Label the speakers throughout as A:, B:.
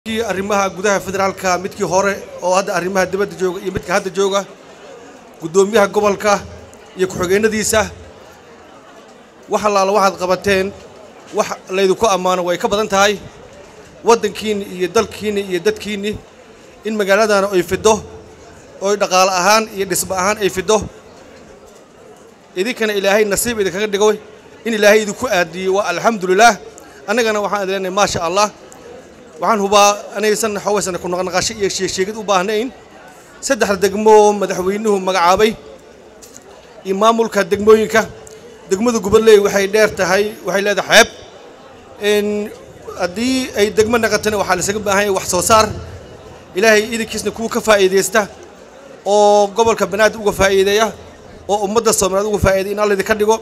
A: kii arrimaha gudaha federaalka midkii hore oo hadda arrimaha dibadda jooga iyo midka hadda jooga guddoomiyaha gobolka iyo ku-xigeenadiisa wax allaala waxaad qabateen wax laydinku ammaano way ka badan tahay waddankiinni iyo dalkiinni iyo dadkiinni in magaaladana ay fiddo oy dhaqaale ahaan iyo dhismo ahaan ay fiddo idinkana ilaahay nasiib idinkaga dhigo in ilaahay idinku aadiyey waa alxamdulilaah annagana waxaan idin leenahay maasha allah waxaan hubaa anaysan xawaysan ku naqnaqasho iyo sheegsheegid u baahnayn saddexda degmo oo madaxweynuhu magacaabay iyo maamulka degmooyinka degmada gobolley waxay dheer tahay waxay leedahay xeeb haddii ay degmo naqatana waxaa laisaga baahan yahay wax soo saar ilaahay idinkiisna kuwa ka faa'iidaysta oo gobolka banaadir uga faa'iideeya oo ummadda soomaaliyeed uga faa'iiday in alla idinka dhigo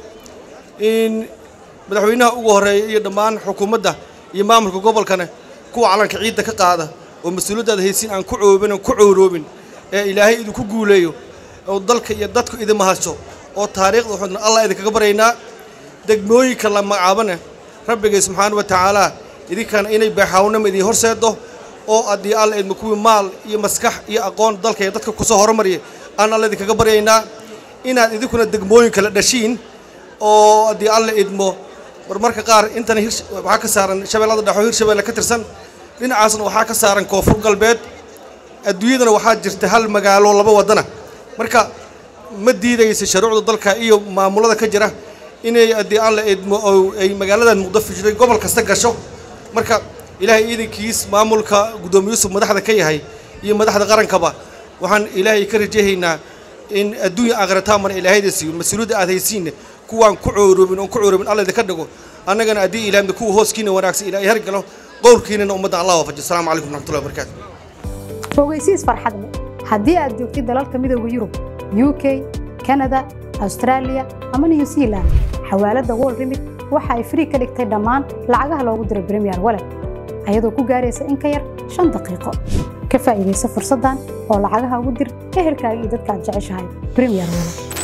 A: in madaxweynaha ugu horreeya iyo dhammaan xukuumadda iyo maamulka gobolkana kuwa calanka ciidda ka qaada oo mas-uuliyaddaada haysiin aan ku coobin aan ku cowroobin ee ilaahay idinku guuleeyo oo dalka iyo dadku idinma hasho oo taariikhda waxaadna allah idinkaga baryaynaa degmooyinka la magacaabana rabbigay subxaana wa tacaala idinkana inay baaxaawnama idin horseedo oo haddii alla idma kuwii maal iyo maskax iyo aqoon dalka iyo dadka kusoo horumariya aan alla idinkaga baryaynaa inaad idinkuna degmooyin kala dhashiin oo haddii alla idmo marmarka qaar intana waxaa ka saaran shabeellada dhexoo hirshabeelle ka tirsan dhinacaasna waxaa ka saaran koonfur galbeed adduunyadana waxaa jirta hal magaalo laba waddana marka ma diidaysa shuruucda dalka iyo maamulada ka jira inay haddii alla idmo oo ay magaaladan muqdafo jiray gobol kasta gasho marka ilaahay iidankiis maamulka guddoomiye yuusuf madaxda ka yahay iyo madaxda qarankaba waxaan ilaahay ka rajahaynaa in adduunya aakhirataamana ilaahayda siiyo mas-uuliyadda aad haysiinna kuwaan ku cooroobin oon ku cooroobin alla idinka dhigo annagana haddii ilaahmda kuwa hooskiina wanaagsan ilaahay hargalo qowlkiinana ummadda allah waafajiyo assalamu calaykum waraxmatullahi wabarakaatu
B: fogeysiis farxad leh haddii aad joogtid dalalka midooda yurub u k kanada austraaliya ama new zealand xawaaladda wol remit waxa ay frii ka dhigtay dhammaan lacagaha loogu diro bremiyer walet ayadoo ku gaaraysa in ka yar shan daqiiqo ka faa'iidaysa fursaddan oo lacagaha ugu dir ehelkaaga iyo dadka aad jeceshahay bremiyer walet